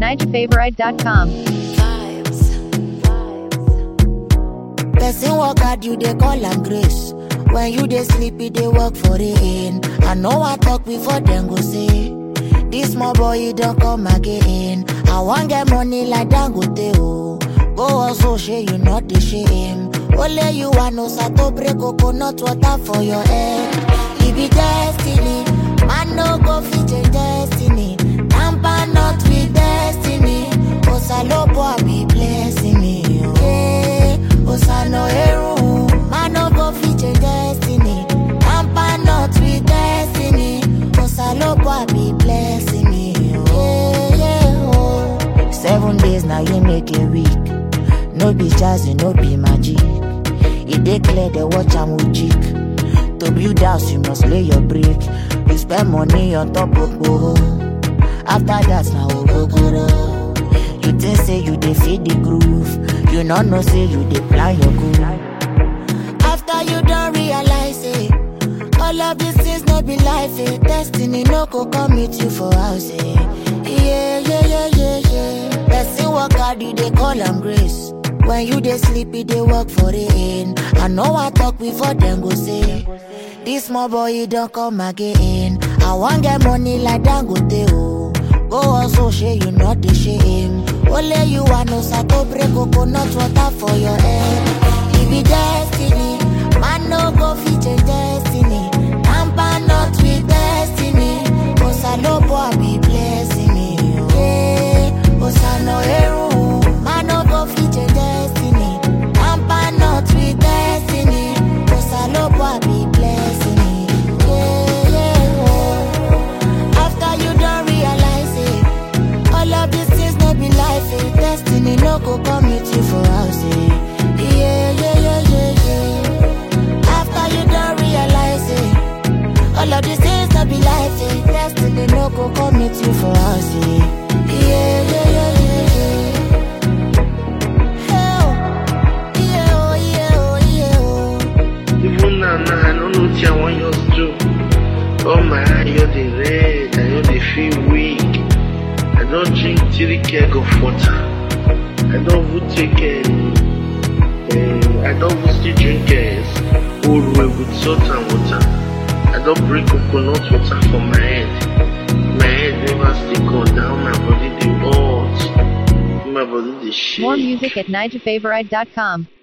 NigerFavorite.com. Person work hard, you they call am grace. When you they sleepy, they work for the end. I know I talk before them go say. This small boy, he don't come again. I want get money like Dangote, oh. Go also share you not the shame. Only you want no sato break coconut water for your head. It be destiny. Man no go fit change destiny. Tamper not with destiny. Osalopo I be blessing me. Oh. Hey, Osano Eru. Man no go fit change destiny. Tamper not with destiny. Osalopo I be blessing me. Oh. Yeah, yeah, oh. Seven days now you make a week. No be jazzy, no be magic. It dey clear the watch am with jig. To build house, you must lay your brick. You spend money on top of boho. After that, now ogogoro. You think say you dey feed the groove. You not know say you dey plan your goal. After you don't realize it, all of these things no be life. Eh. Destiny no go come meet you for house. Eh. Yeah, yeah, yeah, yeah, yeah. Person work hard, you dey call am grace. When you dey sleepy, they work for the end. I know I talk before them go say. This small boy, he don't come again. I want get money like Dangote, oh. Go also share, you not the shame. Only you want no sato break coconut water for your head. It be destiny. Man no go fit change destiny. Tamper not with destiny. Osalopo I be blessing me. Hey, Osano Eru. Man no go fit change destiny. Tamper not with destiny. Osalopo I be blessing me. Yeah, yeah, oh. After you don't realize it, all of these things no be life. Eh. Destiny no go come meet you for house. Eh. Yeah, yeah, yeah, yeah, yeah. After you don't realize it, all of these things no be life. Eh. Destiny no go come meet you for house. Eh. Yeah, yeah, yeah, yeah, yeah. Hey, oh. Yeah, oh, yeah, oh, yeah, oh. Even now, now I don't know what I want you to do. Oh my eye, you're the red, I know they feel weak. I don't drink three keg of water. I don't even take um, um, I don't even still drink uh, old way with salt and water. I don't bring coconut water for my head. My head never still go down, my body they hot. My body they shake. More music at NigerFavorite.com.